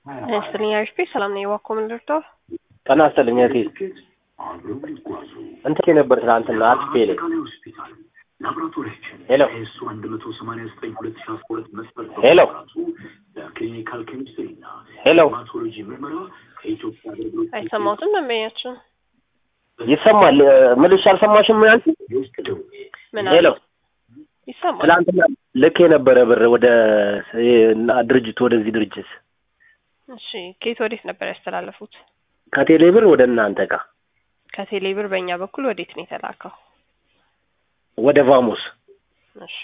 ይስጥልኝ አሪፍ ሰላም ነኝ። እባክዎ ምን ልርዳው? ጤና ይስጥልኝ እህቴ። እንትን ነበር ትናንትና አርቲፔ ላይ ሄሎ ሄሎ ሄሎ አይሰማሁትም ደንበኛችን ይሰማል። ምልሽ አልሰማሽም? ያልሽ ምን ሄሎ አለ? ይሰማል። ትናንትና ልክ የነበረ ብር ወደ እና ድርጅት ወደዚህ ድርጅት እሺ ከየት ወዴት ነበር ያስተላለፉት? ከቴሌ ብር ወደ እናንተ ጋር ከቴሌ ብር በእኛ በኩል ወዴት ነው የተላከው? ወደ ቫሞስ እሺ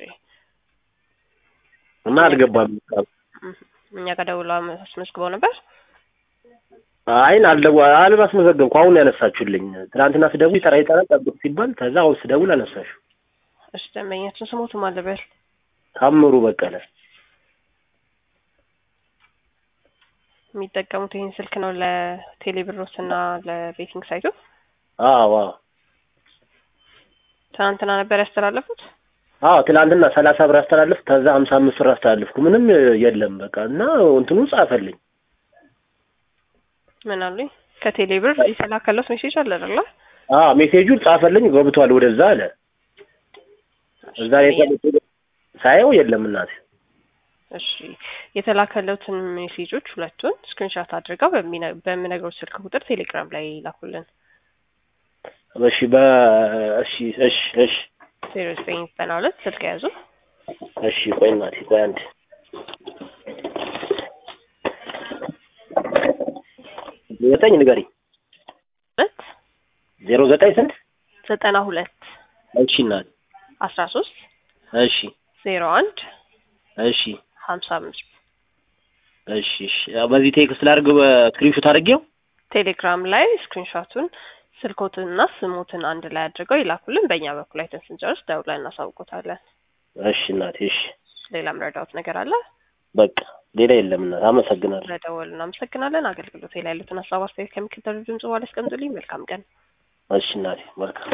እና አልገባም። እህ፣ እኛ ጋር ደውላ አስመዝግበው ነበር። አይን አልደው አልማስመዘገብኩ አሁን ያነሳችሁልኝ። ትናንትና ስደውል ይጠራ ይጠራ ጠብቅ ሲባል ከዛ አሁን ስደውል አነሳሽ። እሺ ደንበኛችን ስሞቱ ማለበል ታምሩ በቀለ የሚጠቀሙት ይህን ስልክ ነው ለቴሌ ብሮስ እና ለቤቲንግ ሳይቱ። አዎ አዎ ትናንትና ነበር ያስተላለፉት። አዎ ትናንትና ሰላሳ ብር አስተላለፍ ከዛ ሀምሳ አምስት ብር አስተላለፍኩ። ምንም የለም በቃ እና እንትኑ ጻፈልኝ። ምን አሉኝ? ከቴሌ ብር የተላከለት ሜሴጅ አለ አይደለ? አዎ ሜሴጁን ጻፈልኝ ገብቷል ወደዛ አለ። እዛ ላይ ተልኮ ሳየው የለም እናቴ። እሺ የተላከለትን ሜሴጆች ሁለቱን ስክሪንሻት አድርገው በሚነ- በምነግረው ስልክ ቁጥር ቴሌግራም ላይ ላኩልን። እሺ በ እሺ እሺ እሺ ዜሮ ዘጠኝ ዘጠና ሁለት ስልክ ያዙ እሺ ቆይ እናቴ ቆይ አንድ ዘጠኝ ንገሪ ሁለት ዜሮ ዘጠኝ ስንት ዘጠና ሁለት እሺ እናቴ አስራ ሶስት እሺ ዜሮ አንድ እሺ ሀምሳ አምስት እሺ እሺ ያው በዚህ ቴክስት ላድርግ በስክሪንሾት አድርጌው ቴሌግራም ላይ ስክሪንሾቱን ስልኮትንና ስሞትን አንድ ላይ አድርገው ይላኩልን። በእኛ በኩል አይተን ስንጨርስ ደውለን እናሳውቆታለን። እሺ እናቴ እሺ ሌላ ምረዳውት ነገር አለ? በቃ ሌላ የለም እናት አመሰግናለሁ ስለደወሉ እናመሰግናለን። አገልግሎት ላይ ያሉትን ሀሳብ አስተያየት ከሚከተሉ ድምጽ በኋላ ያስቀምጡልኝ። መልካም ቀን። እሺ እናቴ መልካም